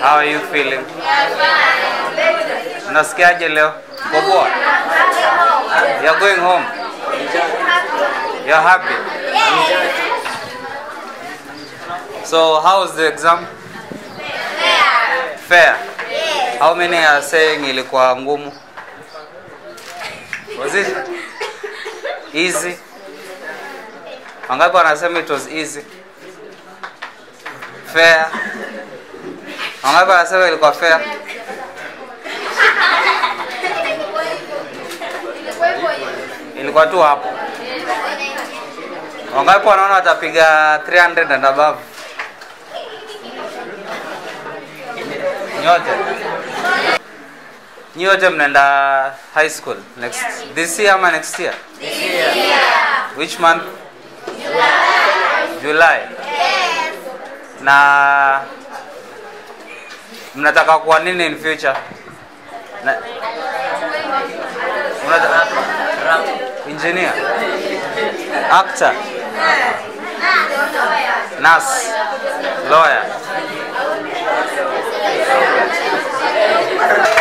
How are you feeling? Unasikiaje leo? Uko poa? You're going home. You're happy. So how was the exam? Fair. How many are saying ilikuwa ngumu? Was it easy? Wangapi wanasema it was easy? Fair. Wangapi wanasema ilikuwa fair? Ilikuwa tu hapo. Wangapi wanaona watapiga 300 and above? Nyote. Nyote mnaenda high school next this year ama next year? Which month? July. Na mnataka kuwa nini in future? Na, unataka engineer, actor, nurse, lawyer.